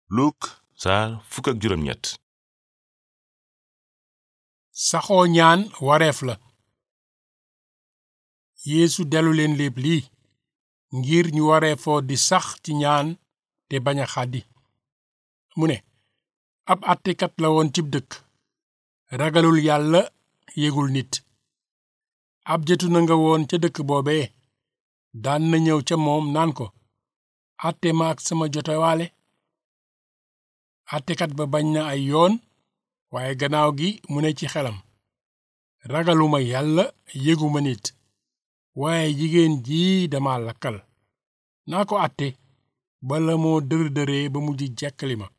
Luk saar fukk ak juróom ñett saxoo ñaan wareef la yeesu delu leen léeb lii ngir ñu wareefoo di sax ci ñaan te bañ a xàddi mu ne ab àttekat la woon cib dëkk ragalul yàlla yégul nit ab jëtu na nga woon ca dëkk boobee daan na ñëw ca moom naan ko àtte ma ak sama jotewaale àttekat ba bañ na ay yoon waaye gannaaw gi mu ne ci xelam ragaluma yàlla yéguma nit waaye jigéen jii dama lakkal naa ko àtte bala moo dër-dëree ba mujj jekkali ma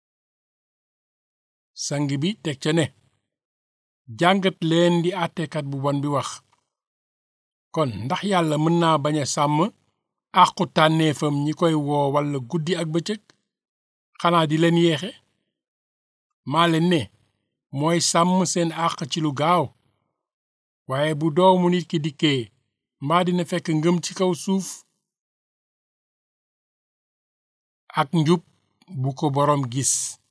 sang bi teg ca ne jàngat leen di àttekat bu bon bi wax kon ndax yàlla mën naa bañ a sàmm àqu tànneefam ñi koy woo walla guddi ak bëccëg xanaa di leen yeexe maa leen ne mooy sàmm seen àq ci lu gaaw waaye bu doomu nit ki dikkee mbaa dina fekk ngëm ci kaw suuf ak njub bu ko boroom gis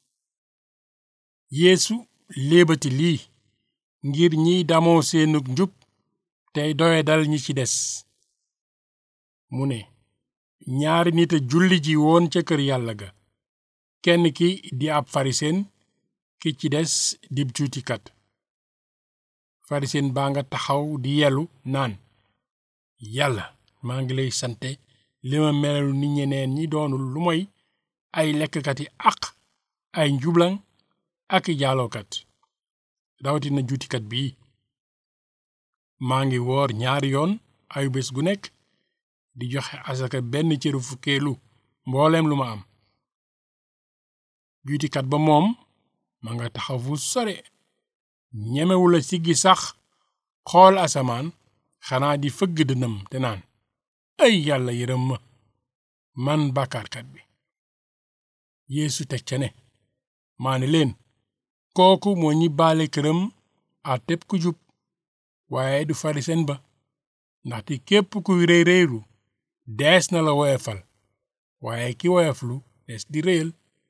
yeesu léebati lii ngir ñiy damoo seenug njub tey doye dal ñi ci des mu ne ñaari nit a julli ji woon ca kër yàlla ga kenn ki di ab farisen ki ci des dib juutikat farisen baa nga taxaw di yelu naan yàlla maa ngi lay sante li ma melalu ni ñeneen ñi doonul lu moy ay lekkkati àq ay njublaŋ ak i jaalookat rawatina juutikat bii maa ngi woor ñaari yoon ay bés gu nekk di joxe asaka benn cëru fukkeelu mbooleem lu ma am juutikat ba moom ma nga taxaw fu sore ñemewula siggi sax xool asamaan xanaa di fëgg dënam te naan ay yàlla yërëm ma man bàkkaarkat bi yeesu teg ca ne maa ne leen kooku moo ñi baale këram a tépp ku jub waaye du farisen ba ndaxte képp kuy réy réylu dees na la woyefal waaye ki woyeflu dees di réyal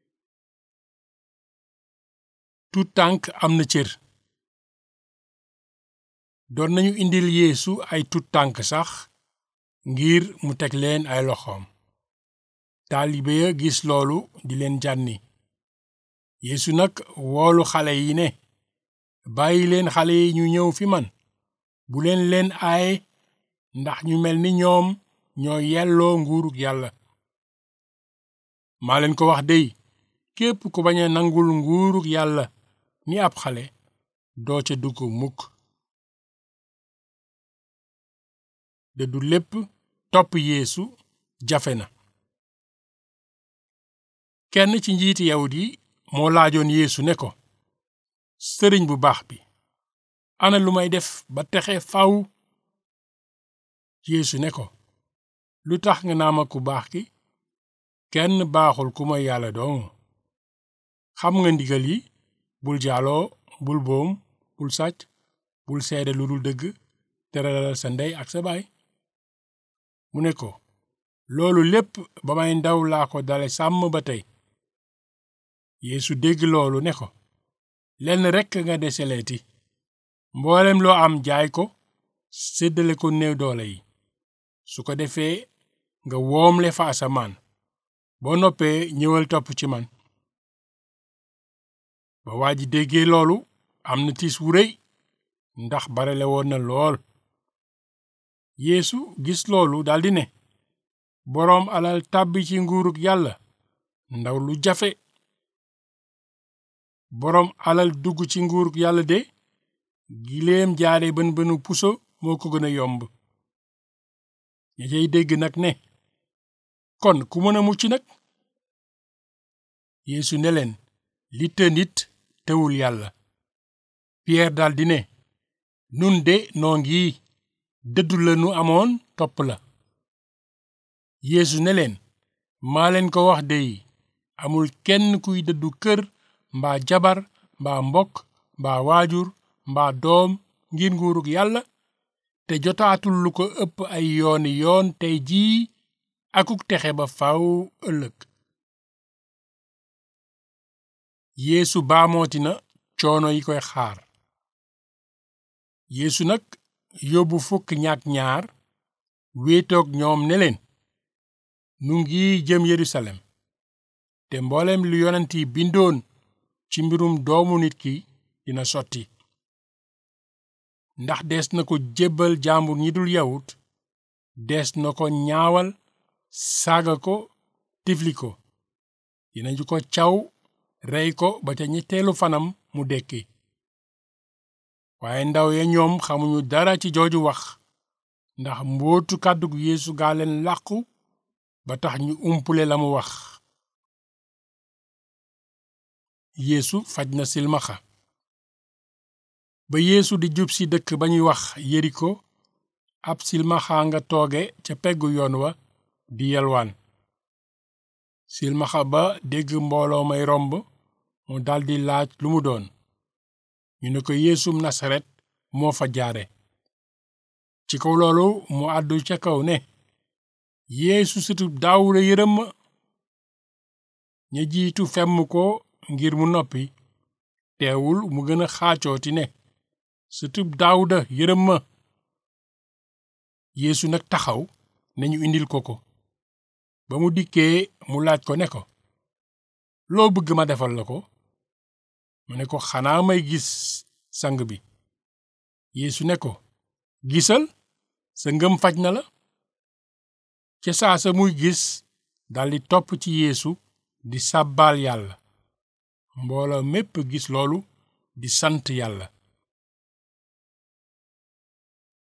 tut tànk am na cër doon nañu indil yeesu ay tut tànk sax ngir mu teg leen ay loxoom taalibe ya gis loolu di leen jànni yeesu nag woolu xale yi ne bàyyi leen xale yi ñu ñëw fi man bu leen leen aaye ndax ñu mel ni ñoom ñoo yelloo nguurug yàlla maa leen ko wax dey képp ku bañ a nangul nguurug yàlla ni ab xale doo ca dugg mukk de du lépp topp yeesu jafe na kenn ci njiiti yawut yi moo laajoon yeesu ne ko sëriñ bu baax bi ana lu may def ba texe faw yeesu ne ko lu tax nga naa ma ku baax ki kenn baaxul ku may yàlla dong xam nga ndigal yi bul jaaloo bul boom bul sàcc bul seede lu dul dëgg teralal sa ndey ak sa baay mu ne ko loolu lépp ba may ndaw laa ko dale sàmm ba tey yeesu dégg loolu ne ko lenn rekk nga deseleeti mboolem loo am jaay ko séddale ko néew doole yi su ko defee nga woomle fa asamaan boo noppee ñëwal topp ci man ba waa ji déggee loolu am na tiis wu rëy ndax barele woon na lool yeesu gis loolu daldi ne boroom alal tàbbi ci nguurug yàlla ndaw lu jafe boroom alal dugg ci nguurug yàlla de giléem jaare bën bënu puso moo ko gën a yomb ña cay dégg nag ne kon ku mën a mucc nag yeesu ne leen li të nit tewul yàlla piyeer daldi ne nun de noo ngi dëddu la nu amoon topp la yeesu ne leen maa leen ko wax dey amul kenn kuy dëddu kër mbaa jabar mbaa mbokk mbaa waajur mbaa doom ngir nguurug yàlla te jotaatul lu ko ëpp ay yooni yoon tey jii akuk texe ba faw ëllëg yeesu baamooti na coono yi koy xaar yeesu nag yóbbu fukk ñaak ñaar wéetoog ñoom ne leen nu ngi jëm yerusalem te mboolem lu yonent yi bindoon ci mbirum doomu nit ki dina sotti ndax dees na ko jébbal jaambur ñi dul yawut dees na ko ñaawal saaga ko tifli ko dinañu ko caw rey ko ba ca ñetteelu fanam mu dekki waaye ndaw ya ñoom xamuñu dara ci jooju wax ndax mbootu kàddug yeesu gaa leen làqu ba tax ñu umpule la mu wax yeesu faj na silmaxa ba yeesu di jub si dëkk ba ñuy wax yeriko ab silmaxa nga tooge ca peggu yoon wa di yalwaan silmaxa ba dégg mbooloo may romb mu daldi laaj lu mu doon ñu ne ko yeesum nasaret moo fa jaare ci kaw loolu mu àddu ca kaw ne yeesu sëtub daawuda yërëm ma ña jiitu femm ko ngir mu noppi teewul mu gën a xaacooti ne sëtub daawuda yërëm ma yeesu nag taxaw ne ñu indil ko ko ba mu dikkee mu laaj ko ne ko loo bëgg ma defal la ko mu ne ko xanaa may gis sang bi yeesu ne ko gisal sa ngëm faj na la ca saa sa muy gis daldi topp ci yeesu di sàbbaal yàlla mbooloo mépp gis loolu di sant yàlla